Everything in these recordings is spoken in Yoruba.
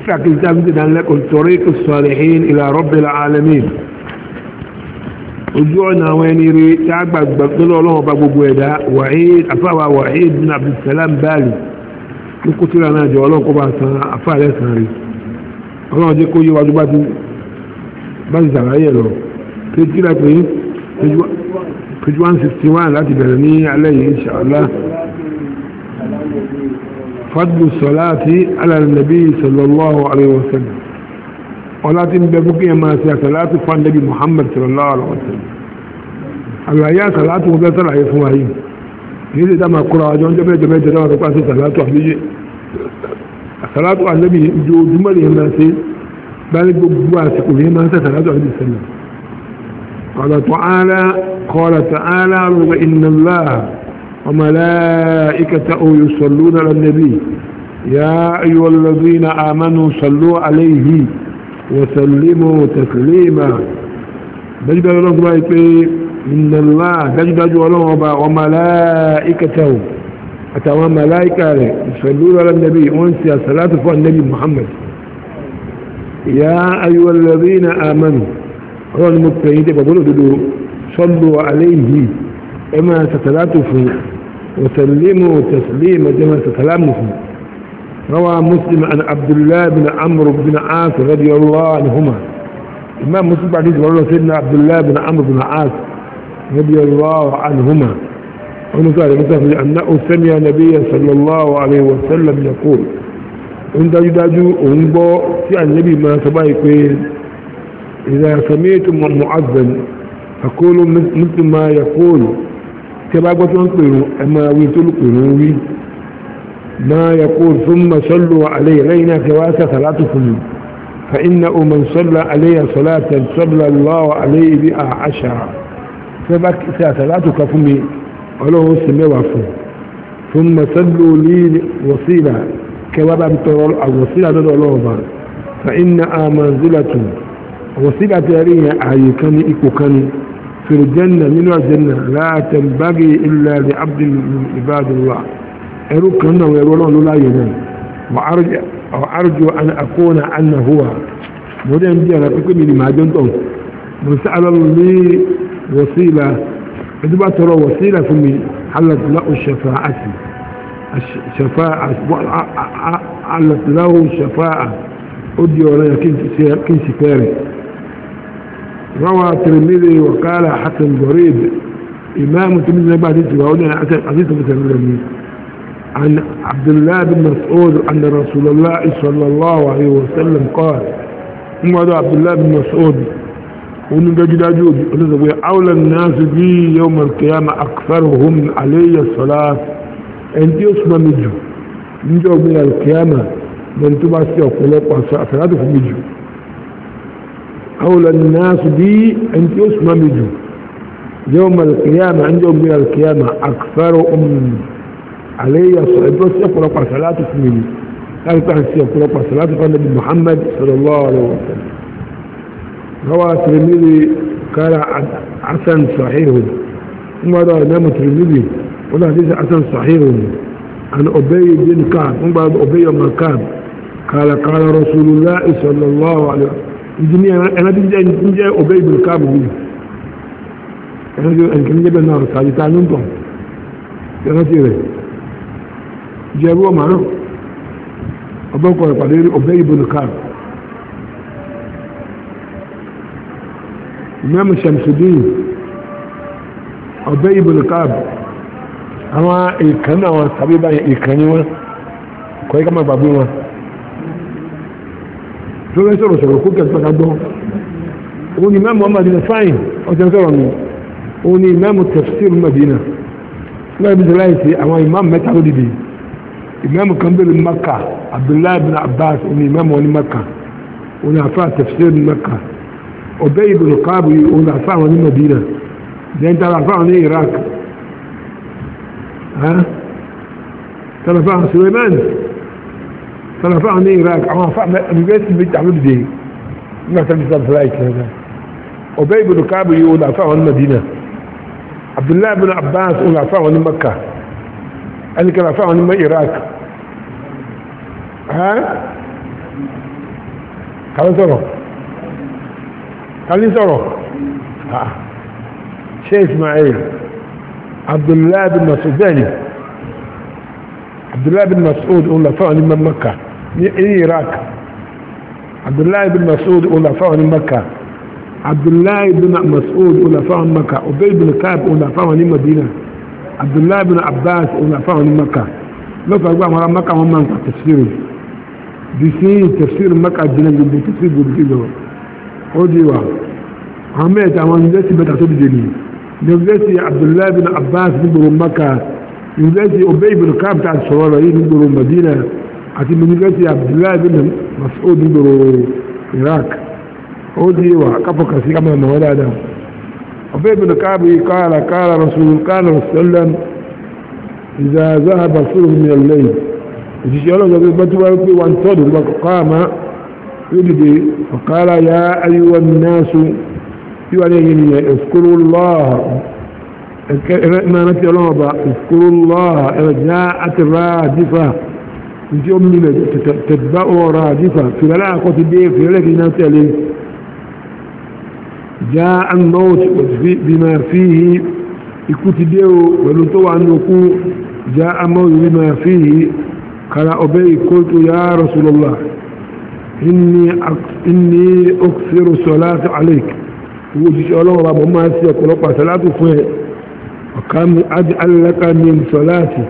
tíra kí n sáà ń dìdá lẹ́kọ̀ọ́ tariqus salihin ila rabbil alamin ojú ọ̀nà àwọn ẹni rí tí a gbàgbà lọ́dọ̀ ọlọ́wọ́ bá gbogbo ẹ̀dá wahid afáwà wahid bin abdulsalam bali ní kó tíra náà jọ ọlọ́wọ́ kó bá san afá rẹ̀ san rí ọlọ́wọ́ jẹ́ kó yé wájú bá ti bá ti sàlàyé lọ tí tíra pé page one sixty one láti bẹ̀rẹ̀ ní alẹ́ yìí inṣàlá fadlu salati ala nabi sallallahu alayhi wa sallam ọlá tí ń bẹ fún kí ẹ máa ṣe àsàlátù fún nabi muhammad sallallahu alayhi wa sallam àlàyé àsàlátù wọn fẹ́ sàlàyé fún wa yìí kì í ṣe dáma kúrò àjọ ń jẹ́bẹ́ jẹ́bẹ́ jẹ́ dáwọn tó pàṣẹ àsàlátù àbíyé àsàlátù ànábì ojoojúmọ́ lè máa ṣe báyìí gbogbo àsìkò lè máa ṣe àsàlátù àbíyé sẹ́lẹ̀ قال تعالى قال تعالى وإن الله وملائكته يصلون على النبي يا أيها الذين آمنوا صلوا عليه وسلموا تسليما دجد الله إن الله دجد الله وملائكته أتوا ملائكة يصلون على النبي وانسى صلاة فوق النبي محمد يا أيها الذين آمنوا هو المبتعين بقولوا صلوا عليه إما ستلاته وسلموا تسليما كما ستلامه روى مسلم عن عبد الله بن عمرو بن عاص رضي الله عنهما إمام مسلم بعد ذلك سيدنا عبد الله بن عمرو بن عاص رضي الله عنهما ونقال مثلا أنه سمع النبي صلى الله عليه وسلم يقول إن داجو أنبو في النبي ما سبايك إذا سمعتم معذن فقولوا مثل ما يقول كما قلت أنقلوا أما ويتلقوا وي ما يقول ثم صلوا عليه لينا كواسة ثلاثكم فإنه من صلى عليه صلاة صلى الله عليه بها عشرة فبك ثلاثك فمي ولو سمي وفو ثم صلوا لي وصيلة كوابا بطرول الوصيلة دولوبا فإنها منزلة وصيلة تاريها أعيكني إكوكني في الجنة من الجنة لا تنبغي إلا لعبد من عباد الله أروك أنه يقولون لا ينام وأرجو, وأرجو أن أكون أن هو مدين دي أنا أقول لي ما جنتم من سأل لي وسيلة عندما ترى وسيلة في حلت له الشفاعة الشفاعة حلت له الشفاعة أدي ولا كنت كاري روى الترمذي وقال حسن غريب إمام الترمذي بعد يتبعون حديث مثل عن عبد الله بن مسعود أن رسول الله صلى الله عليه وسلم قال ثم عبد الله بن مسعود ونجد أجود أولى الناس بي يوم القيامة أكثرهم علي الصلاة أنت يسمى مجو من جو من القيامة من تبع سيوك ولو صلاة في مجو أولى الناس بي أنت يسمى مجو يوم القيامة عندهم من القيامة أكثرهم علي الصلاة بس يقول صلاة في مجو قال تعالى يقول صلاة في النبي محمد صلى الله عليه وسلم روى الترمذي قال حسن صحيح ثم روى الإمام الترمذي ولا حديث حسن صحيح عن أبي بن كعب ثم بعد أبي بن كعب قال قال رسول الله صلى الله عليه وسلم ìdíní ẹ̀nàdí jẹ́ ọ̀bẹ́ ìbìlì káàbù bí ẹ̀nàdí jẹ́ náà sàájítà ní ǹtọ̀ ẹ̀nàdí rẹ̀ jẹ́rú ọmọ náà ọbẹ́kọ̀ ìpàdé rí ọ̀bẹ́ ìbìlì káàbù mẹ́mù sàmsùdín ọ̀bẹ́ ìbìlì káàbù àwọn ìkànnì àwọn tàbí báyìí ìkànnì wọn kọ́ ikọ́ máa gbàgbé wọn tó fẹ́ sọ̀rọ̀ sọ̀rọ̀ kó kẹsàn án gbọ́ òun ni mẹ́mù Madina fáìn ọ̀sẹ̀ sọ̀rọ̀ mi òun ni mẹ́mù tafsir Madina láì bí sọ̀rọ̀ àìsí àwọn imam mẹ́ta ló dìde imam kan bẹ̀rẹ̀ Makka Abdullahi bin Abbas òun ni imam wọn ní Makka òun ni afa tafsir ní Makka Ubay ibn Ka'b òun ni afa wọn ní Madina dẹ́ntà afa wọn ní Iraq tàlàfà Suleiman tàlàfà ní Iraq àwọn afá university méjì àwọn dìde nígbà tàbí sábà fúláì kìí Ubay ibn Ka'b yìí òun afa wọn ní Madina Abdullahi bin Abbas òun afa wọn ní Makka ẹni kan afa wọn ní Iraq kàlí sọ̀rọ̀ kàlí sọ̀rọ̀ ṣe ismail abdullahi bin masud bẹ́ẹ̀ni abdullahi bin masud òun lafáwọn ní maka ní iraq abdullahi bin masud òun lafáwọn ní maka abdullahi bin masud òun lafáwọn maka obey bin kaab òun lafáwọn ní madina abdullahi bin abbas òun lafáwọn ní maka lọ́fà gbà wọn maka wọn máa ń pàtàkì tafsir bisi tafsir maka jìnnà gbogbo tafsir gbogbo kí lọ ó di wa àwọn mẹ́ta àwọn yunifásitì bẹ́ta tó dìde ni yunifásitì abdullahi bin abbas nígboro maka yunifásitì obey bin kaab ta sọ̀rọ̀ rẹ̀ yìí nígboro madina àti yunifásitì abdullahi bin mas'ud nígboro iraq ó di wa kápọ̀ kàsí ká máa mọ̀ wọ́n dáadáa obey bin kaab yìí káàlà káàlà rasul káàlà rasulullah إذا ذهب ثلث من الليل وتشي الله قال بتوا في وان تود قام يبدي فقال يا أيها الناس يوالين اذكروا الله ما نتي الله اذكروا الله جاءت الرادفة انت أمي تتبع رادفة في لا قوت بيه في لك نتالي جاء الموت بما فيه يكتبه ولنتوى أنه جاء موت بما فيه قال أبي قلت يا رسول الله إني إني أكثر الصلاة عليك وجيش الله رب ما سيقول لك صلاة فيه وكم أجعل لك من صلاتي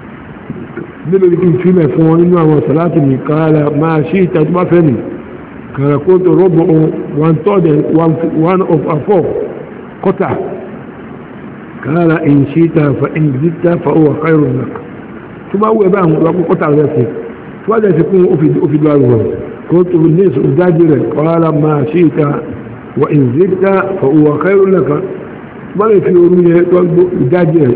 نبي فيما فوانين وصلاتي قال ما شئت ما فني قال قلت ربع وان تود وان of a four قطع قال إن شئت فإن زدت فهو خير لك ثم هو يبان وقال قطع ذاته فهذا يكون أفيد أفيد الله قلت بالناس أزاجر قال ما شئت وإن زدت فهو خير لك ما في أمي أزاجر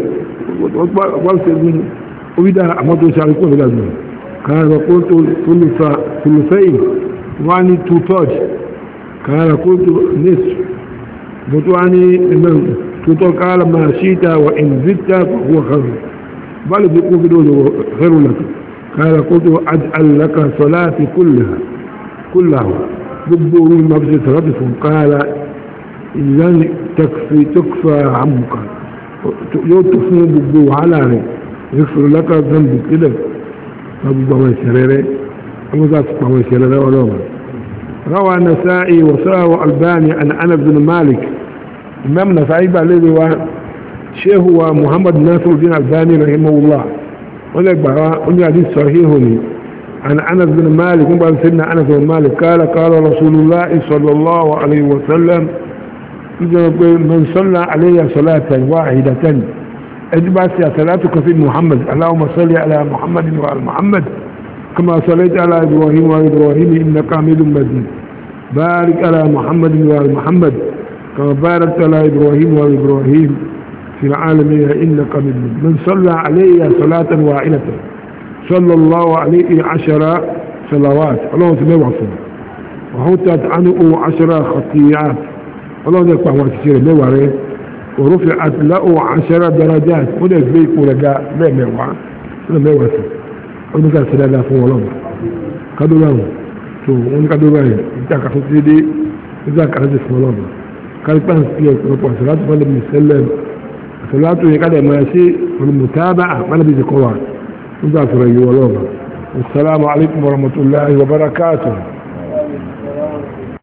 وقال أفيد أحمد سعيكون في الأزمان قال قلت ثلثين وعني تو تاج قال قلت نصف بطواني tuto kala ma shita wa in zitta fa huwa khair bal bi ku bido khair lak kala qultu aj'al laka salati kullaha kullaha dubbu ma bi salati fa qala idan takfi tukfa amka يوتفون ببو على يغفر لك ذنب كده أبو بوي سريري أبو ذات بوي سريري ولوما روى النسائي وساوى الباني عن أنس بن مالك imam na sa'i ba lè wa shehu wa muhammad nasiruddin albani rahimahullah wọ́n lè gbà wá oní hadith sahihu ni an anas bin malik nígbà tí sinna anas bin malik kala kala rasulullah sallallahu alayhi wa sallam nígbà pé man salla alayya salatan wahidatan ẹjú bá sí àtàlátù kan sí muhammad allahumma salli ala muhammad wa al muhammad kama sallaita ala ibrahim wa ibrahim innaka hamidun majid barik ala muhammad wa al muhammad كما باركت على إبراهيم وإبراهيم في العالمين إنك من من صلى علي صلاة واحدة صلى الله عليه عشر صلوات اللهم سمع وصل وحطت عنه عشر خطيئات اللهم يقع وتسير ميواري ورفعت له عشر درجات وده بيك ورجاء لا ميوع لا ميوع ونقول قال سلا فون ولما كدو له شو ونقدو له انت كفتيدي إذا كان جسم ولما kálípà ń fi ọ̀pọ̀lọpọ̀ àṣàlátù fún ẹlẹ́bí sẹ́lẹ̀ àṣàlátù yẹ káàdà máa ṣe olùmùtábà àpálẹ́bí ti kọ́ wa nígbà sọ̀rọ̀ yìí wọlọ́ọ̀bà assalamu alaikum warahmatullahi wabarakatuh